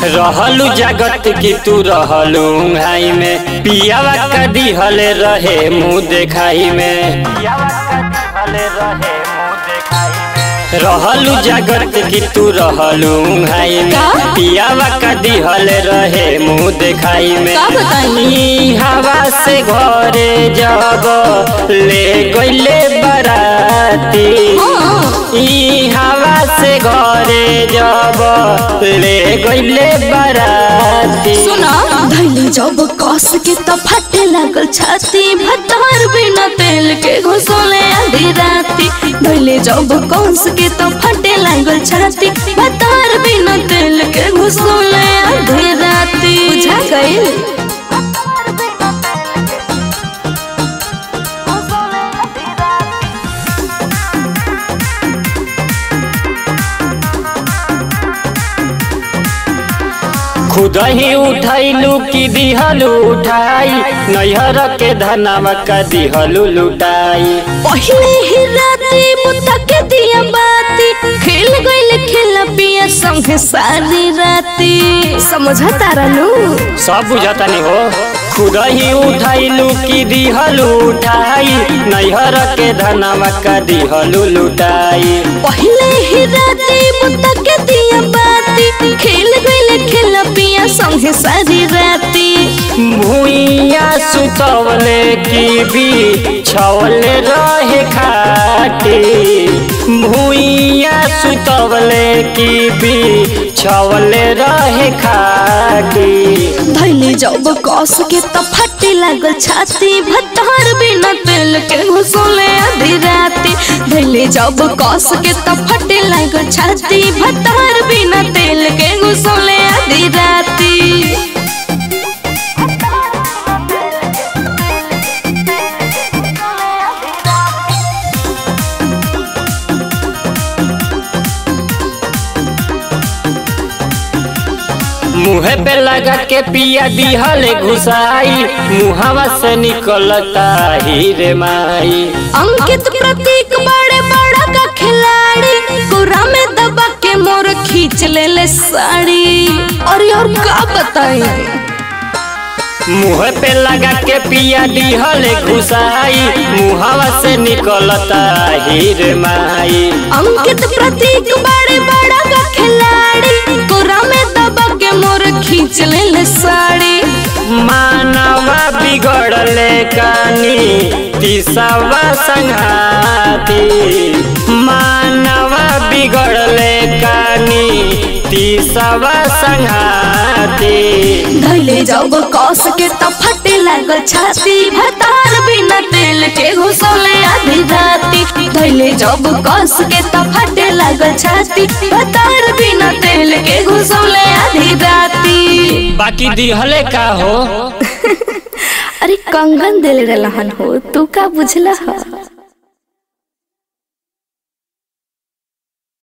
रहलू जगत की तू रहलू घाई में पियावा का दिहल रहे मुँह देखाई में रहलू जगत की तू रहलू घाई में का? पियावा का दिहल रहे मुँह देखाई में का बताई? ई हवा से घरे जब ले गईले बराती हाँ। ई हवा से घरे जब ले गईले बराती सुना धैले जब कस के तो फटे लागल छाती भतार बिना तेल के घुसोले आधी राती धैले जब कस के तो फटे लागल छाती भतार बिना तेल के घुसोले आधी राती बुझा गई खुद ही उठैलू की दिहलू उठाई नैहर के धनवा का दिहलू लुटाई पहले ही राती बुता के दिया बाती खेल गइल खेला पिया संग सारी राती समझा तारा नु सब बुझता नहीं हो खुद ही उठैलू की दिहलू उठाई नैहर के धनवा का दिहलू लुटाई पहले ही राती बुता के दिया बाती खेल गइल खेला पिया संग सारी राती भूइया सुतवले की भी छवले रहे खाटी भूइया सुतवले की भी छवले रहे खाटी धैले जब कस के तो फटे लागल छाती भतार बिना तेल के घुसोले आधी राती धैले जब कस के तो फटे लागल छाती भतार बिना तेल के घुसोले आधी राती मुँह पे लगा के पिया दिहले घुसाई मुहवा से निकलता ही रे माई अंकित प्रतीक बड़े बड़ा का खिलाड़ी कोरा में दबा के मोर खींच ले ले साड़ी और और का बताई मुँह पे लगा के पिया दिहले घुसाई मुहवा से निकलता ही रे माई अंकित प्रतीक बड़े बड़ा का खिलाड़ी कोरा में दबा के मोर खींच ले ले साड़ी मानवा बिगड़ले कानी तिसवा संघाती मानवा बिगड़ले कानी तिसवा संघाती धैले जब कस के तो फटे लागल छाती भतार बिना तेल के घुसोले आधी राती धैले जब कस के तो फटे लागल छाती भतार बिना तेल के घुसोले आधी राती बाकी दिहले का हो अरे कंगन दिल रहन हो तू का बुझला